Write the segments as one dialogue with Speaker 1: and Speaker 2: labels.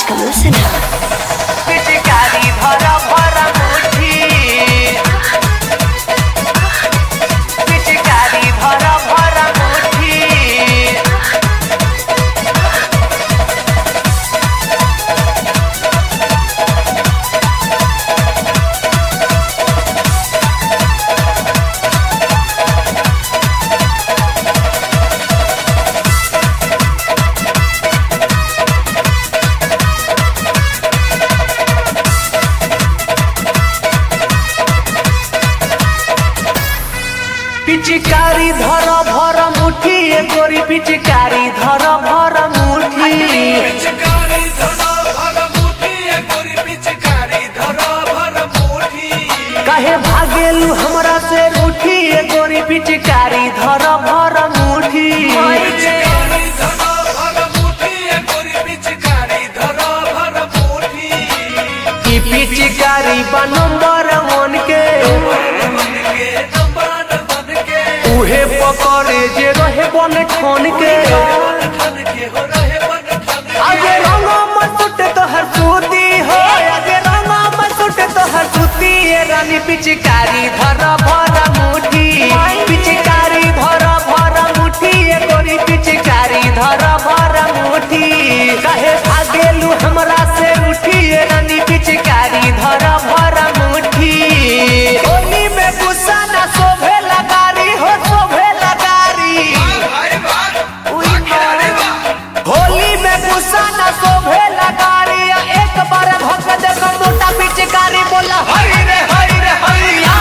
Speaker 1: exclusive.
Speaker 2: पिचकारी भर भर मुठी पिचकारी भर भर मुठी पिचकारी धर भर मुठी ए गोरी पिचकारी धर भर मुठी
Speaker 3: पिचकारी धरा भर मुठी ए गोरी पिचकारी धरा भर मुठी
Speaker 2: कहे भागेलू हमरा से रूठी ए गोरी पिचकारी धर भर मुठी
Speaker 3: पिचकारी धरा भर मुठी ए गोरी पिचकारी धरा भर मुठी
Speaker 2: की पिचकारी बा नंबर वन के
Speaker 3: बन के नंबर बन के
Speaker 2: उहे पकड़े जे रहे बन ठन के
Speaker 3: बन ठन के हो रहे बन ठन के
Speaker 2: आगे रंगा मसुट तोहर सूती हो आगे रंगा मसुट तोहर सूती ए रानी पिचकारी धर भर मुठी पिचकारी धर भर मुठी ए गोरी पिचकारी धर भर मुठी कहे भागेलू हमरा से उठी ए रानी पिचकारी धर भर मुठी होली में गुस्सा ना शोभे लगारी हो शोभे लगारी
Speaker 3: भाई बात
Speaker 2: उई माँ। होली में गुस्सा न शोभे लगारी एक बार भग देख मोटा पिचकारी बोला हरी रे हरी रे हरिया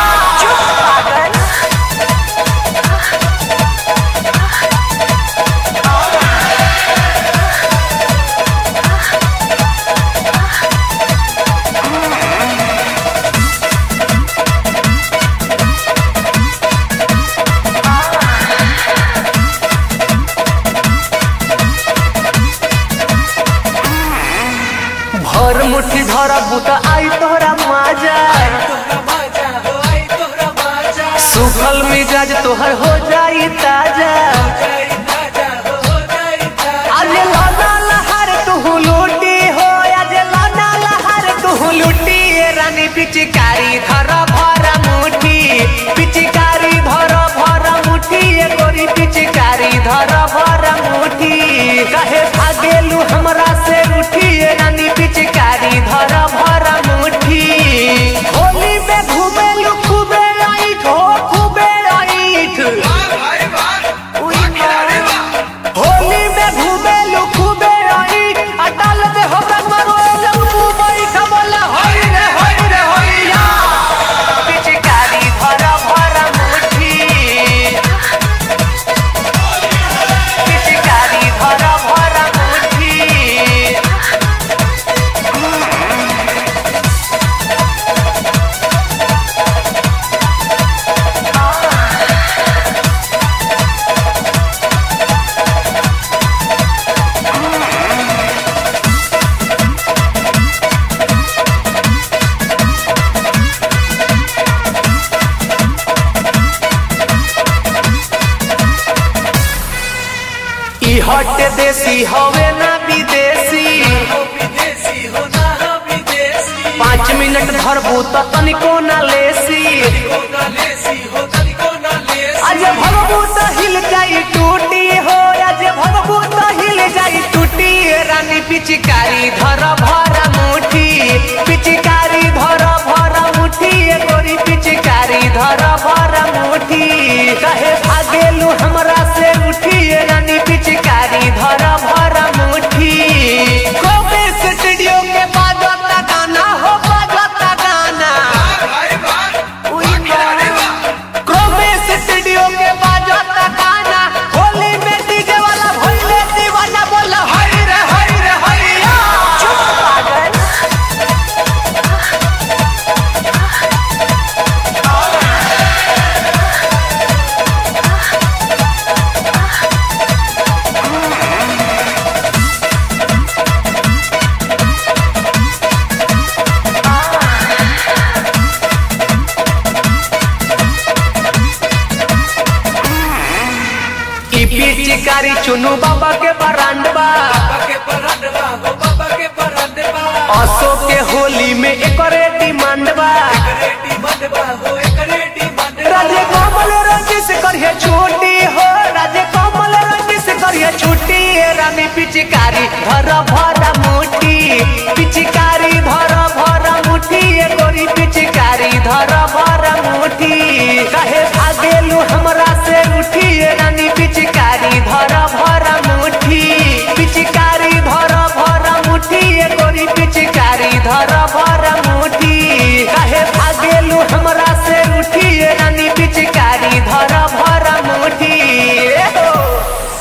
Speaker 2: भर मुट्ठी धर बुता आई तोहरा माजा
Speaker 3: तोहरा बाजा हो आई तोहरा बाजा
Speaker 2: सुखल मिजाज तोहर हो जाई ताजा
Speaker 3: जाई ताजा हो हो जाई ताजा
Speaker 2: आज लाना लहर तू लूटी हो आज लाना लहर तू लूटी ए रानी पिचकारी धर भर मुठी पिचकारी धर भर मुठी ए गोरी पिचकारी धर भर मुठी कहे भागेलू हमरा से उठी ए रानी पिचकारी धर भर मुठी होली में घूमेलू खूबे राइट हो खूबे राइट
Speaker 3: भाई बात
Speaker 2: उई माँ। होली में घूमे लुखुबे आई अटल दे हो रंगमरो लंबू मई खबला हई रे हई रे हईया पिचकारी भर भर मुठी पिचकारी भर भर मुठी ई हट देसी हवे ना विदेशी
Speaker 3: हो विदेशी हो ना हो विदेशी
Speaker 2: पाँच मिनट धरबू त तनिको ना लेसी
Speaker 3: हो ना लेसी हो तनिको ना लेसी
Speaker 2: आज भगबू त हिल जाई टूटी हो आज भगबू त हिल जाई टूटी ए रानी पिचकारी धर भर मुठी पिचकारी धर भर मुठी ए गोरी पिचकारी धर भर मुठी कहे भागेलू हमरा से उठी ए रानी पिचकारी धर भर मुठी कोबे स्टूडियो के बाजता गाना हो बाजता गाना
Speaker 3: भाई बात
Speaker 2: उई माँ। क्रोमे स्टूडियो के बाजता गाना होली में डीजे वाला भइले दीवाना बोला हरी रे हरी रे हरिया चुप पागल ई पिचकारी चुनु बाबा के बरांडवा
Speaker 3: बाबा के परंडवा हो बाबा के परंडवा
Speaker 2: असो के होली में एकरे डिमांड बा
Speaker 3: रेडी बंदबा हो एक रेडी बंदबा
Speaker 2: राजे कमल रंजी से करिए छुट्टी हो राजे कमल रंजी से करिए छुट्टी ए रानी पिचकारी धर भर मुट्ठी पिचकारी